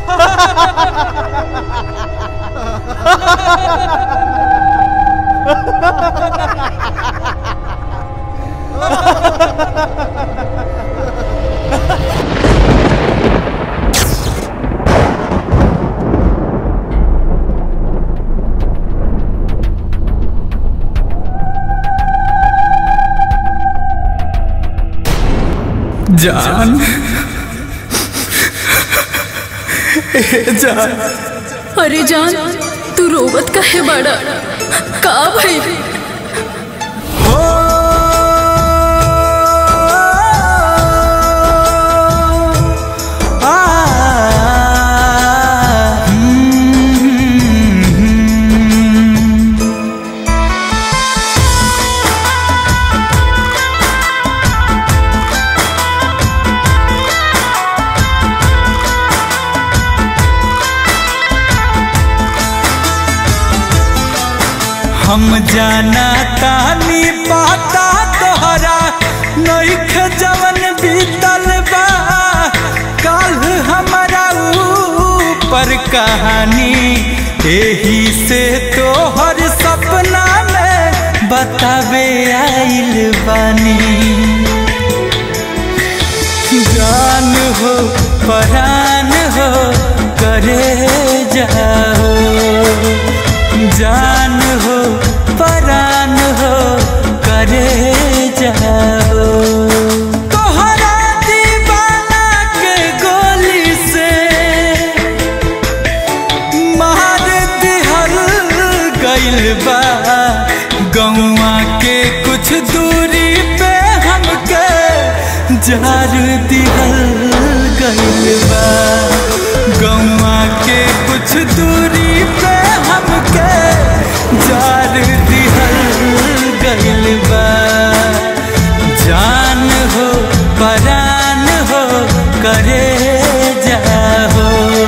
जान ए जान अरे जान तू रोवत काहे बाड़ा का भाई हो आ हम्म हम जाना तानी पाता तोहरा नईख जवन बीतल बा काल हमारा ऊपर कहानी एही से तोहर सपना में बतावे आइल बानी जान हो परान हो करे जाओ जान हो परान हो करे जाओ तोहरा दीवाना के गोली से मार दिहल गइल बा गौआ के कुछ दूरी पे हमके जार दिहल गइल बा गौआ के कुछ दूरी पे हमके जार दिहल गइल बा जान हो परान हो करे जाहो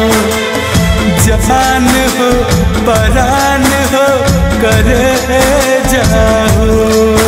जान हो परान हो करे जाहो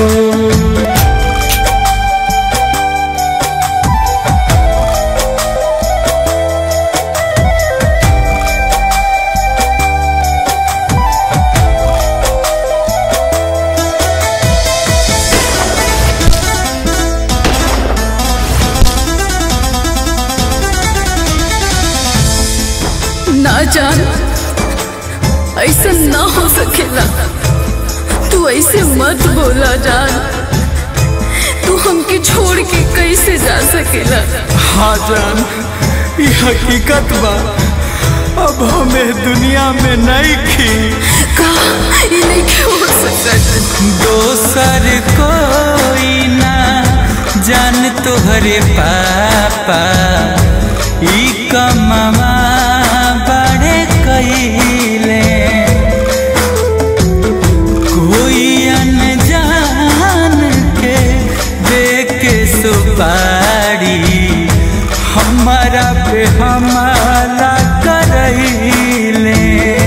ना जान ऐसा ना हो सकेला तू ऐसे मत बोला जान तू हमके छोड़ के कैसे जा सकेला हाँ जान ये हकीकत बा अब हमें दुनिया में नहीं खी का ये नहीं क्यों हो सकता दोसर कोई ना जान तोहरे पापा ई कमवा बड़े कइले कोई अनजान के देख के सुपारी हमारा पे हमारा करैले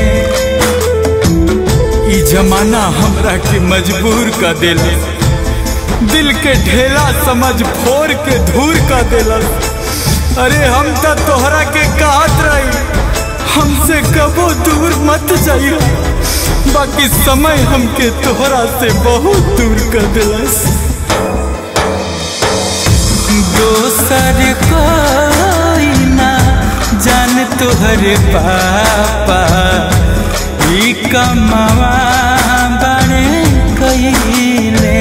ई जमाना हमरा के मजबूर कर दिल दिल के ढेला समझ फोड़ के धूर कर दिल अरे हम तो तोहरा के कहत रही हमसे कबो दूर मत जाइयो बाकी समय हमके तोहरा से बहुत दूर कर दिलस दोसर कोई ना जान तोहरे पापा ई कमवा बड़े कइले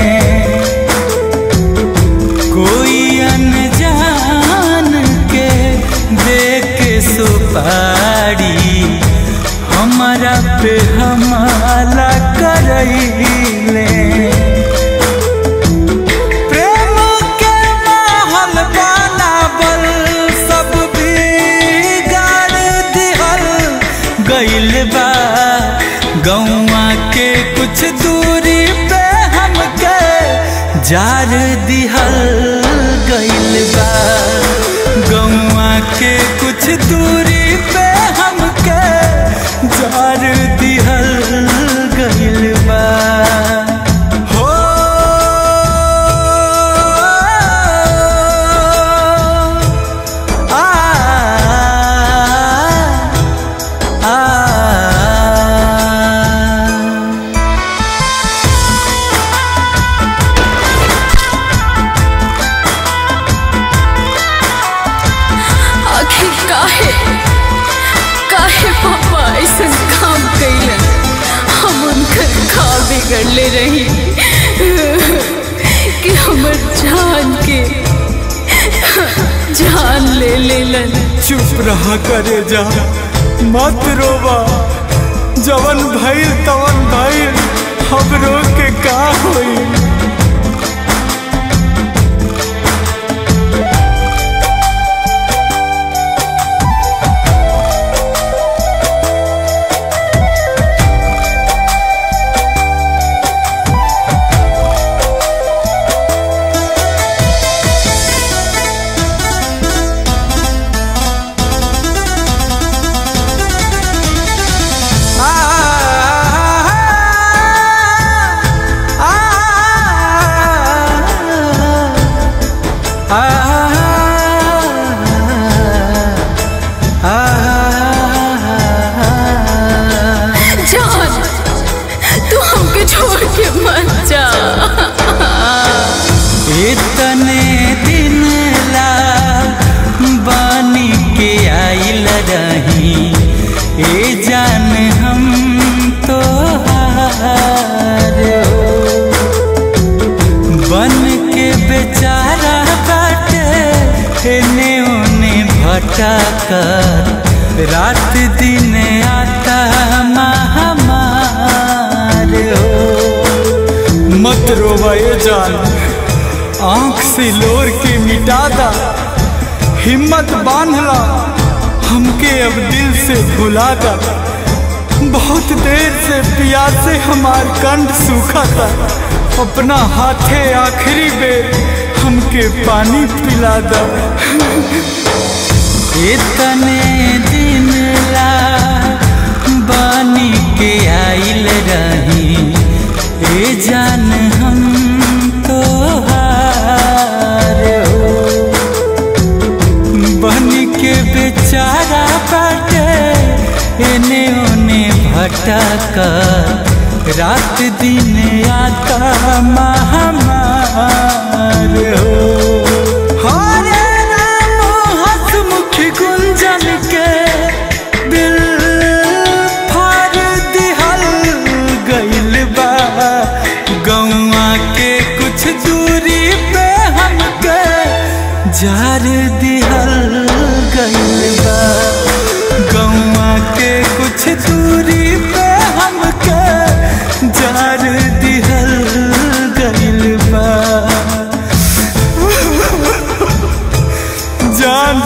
कोई अनजान के देख के सुपारी हमारा पे हमारा करैले प्रेम के माहौल बनावल सब बिगाड़ दिहल गइल बा गौआ के कुछ दूरी पे हमके जार दिहल गइल बा गौआ के कुछ दूरी पे हमके जार दिहल गइल बा हो आ कर ले रही कि हमर जान के जान ले लेलन चुप रहा करे जा मत रोवा जवन भइल तवन भइल हम रो के का होई जान तू हमके छोड़ के मत जा इतने दिन ला बानी के आइल रही ए जान हम तो बन के बेचारा बाटे एने ओने भटक रात दिन आता महामार हो मत रोवा ये जान आंख से लोर के मिटा दा हिम्मत बांधला हमके अब दिल से भुला दा बहुत देर से प्यासे हमार कंठ सूखा था अपना हाथे आखिरी बेर हमके पानी पिला दा इतने दिन ला बानी के आइल रही ए जान हम तो बन के बेचारा बाटे एने ओने भटक रात दिन आता महामार हो हरे राम हसमुख गुंजन के दिल फाड़ दिहल गइल बा गौआ के कुछ दूरी पे हमके जार दिहल गइल बा गौआ के कुछ दूरी पे हमके जार दिहल गइल बा जान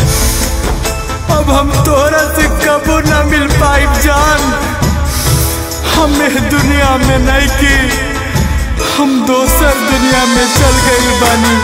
अब हम तोरा से कबो न मिल पाई जान हमें दुनिया में नहीं की हम दोसर दुनिया में चल गई बानी